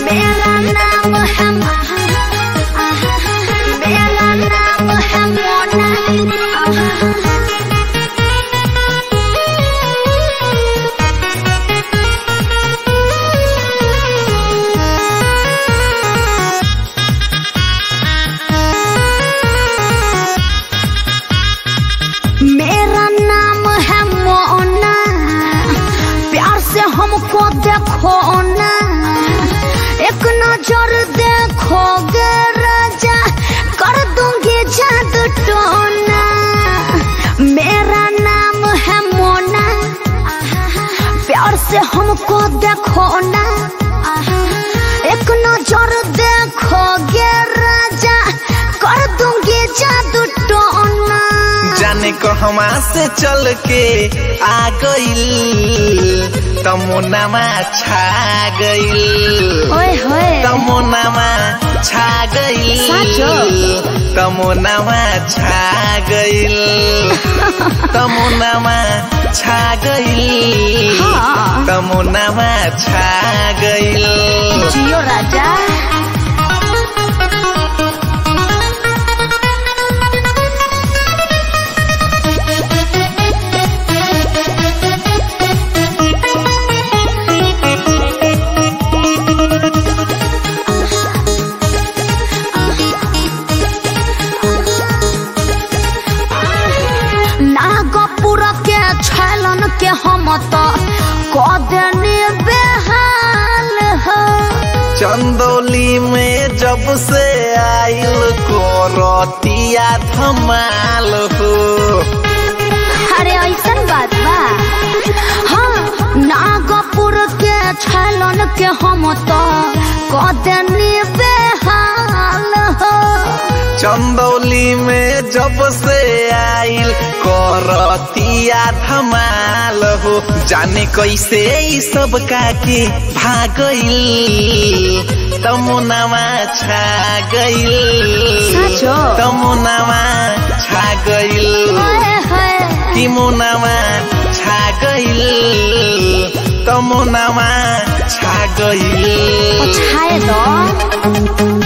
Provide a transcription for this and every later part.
मेरा नाम है मेरा नाम है मोना मेरा नाम है मोना प्यार से हमको देखो ना एक नजर देखोगे राजा कर दूंगी जादू टोना मेरा नाम है मोना प्यार से हमको देखो ना एक नजर देखोगे राजा कर दूंगी जादू टोना जाने कहवा से चल के आ गइल तमुनामा छा गइल ओए होए तमुनामा छा गइल साँचो? तमुनामा छा गइल तमुनामा छा गइल हाँ। तमुनामा छा गइल जियो राजा नागपुर के छलन के हम तो कदनी बेहाल हो चंदौली में जब से आइल कोरतिया धमाल हो अरे ऐसन बात बा हाँ नागपुर के छलन के हम तो कदनी बेहाल हो चंदौली में जब से आइल कोरतिया धमाल हो जाने कैसे ई सब काके भागइल तमुनामा छा गइल साँचो? तमुनामा छा गइल ओए होए कि मुनामा छा गइल तमुनामा छा गइल छाए दो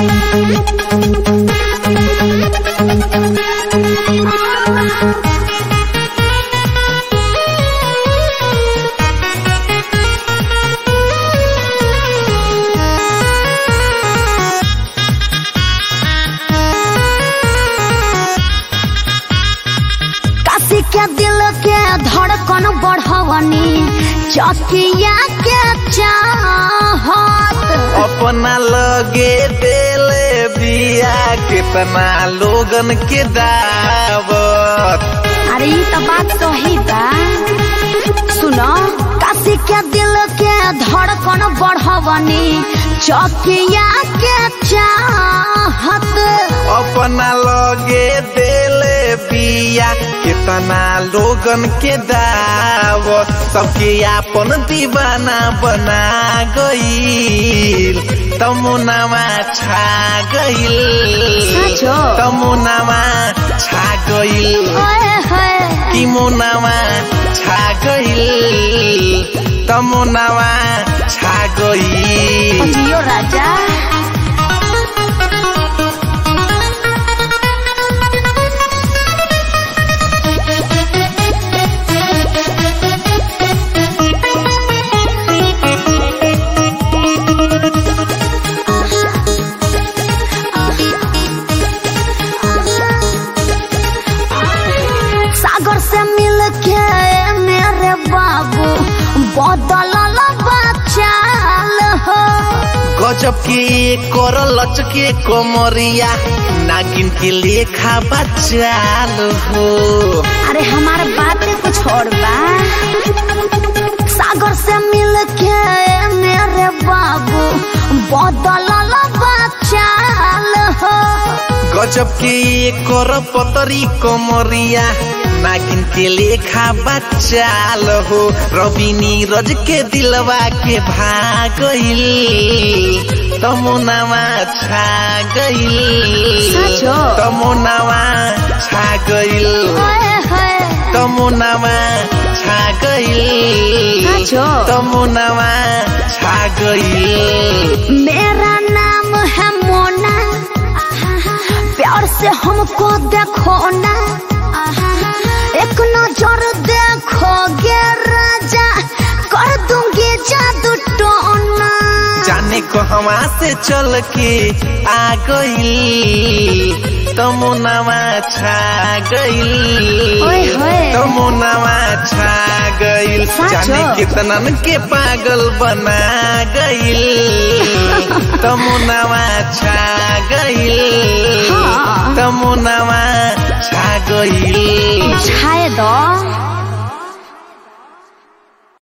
काशी के दिल के धड़कन बढ़वनी चकिया के चाहत अपना लगे देले बिया कितना लोगन के दावत अरे ये तो बात सही बा सुनो काशी के दिल के धड़कन बढ़वनी चकिया के चाहत अपना लगे देले बिया कितना लोगन के दावत सबके आपन दीवाना बना गईल तमुनामा छा गईल साँचो? तमुनामा छा गईल ओए होए कि मुनामा छा गइल तमुनामा छा गइल जियो राजा सागर से मिल के मेरे बाबू बदलल बचाल हो गजब के कर लचके कमरिया नागिन के लेखा बचाल हो अरे हमार बात कुछ और बा सागर से मिल के मेरे बाबू बदलल बचाल हो गजब के कर पतरी कमरिया नागिन के लेखा बचाल हो रवि नीरज के दिलवा के भागइल तमुनामा छा गइल साँचो? तमुनामा छा गइल ओए होए तमुनामा छा गइल साँचो? तमुनामा छा गइल मेरा नाम है मोना प्यार से हमको देखो ना एक नजर देखोगे राजा कर दूंगी जादू टोना जाने को हवा से चल के आ गइल तमुनामा छा गइल ओए होए। तमुनामा छा गइल साँचो? जाने कितनन के पागल बना गइल तमुनामा छा गइल हाँ। तमुनामा छा गइल छाए दो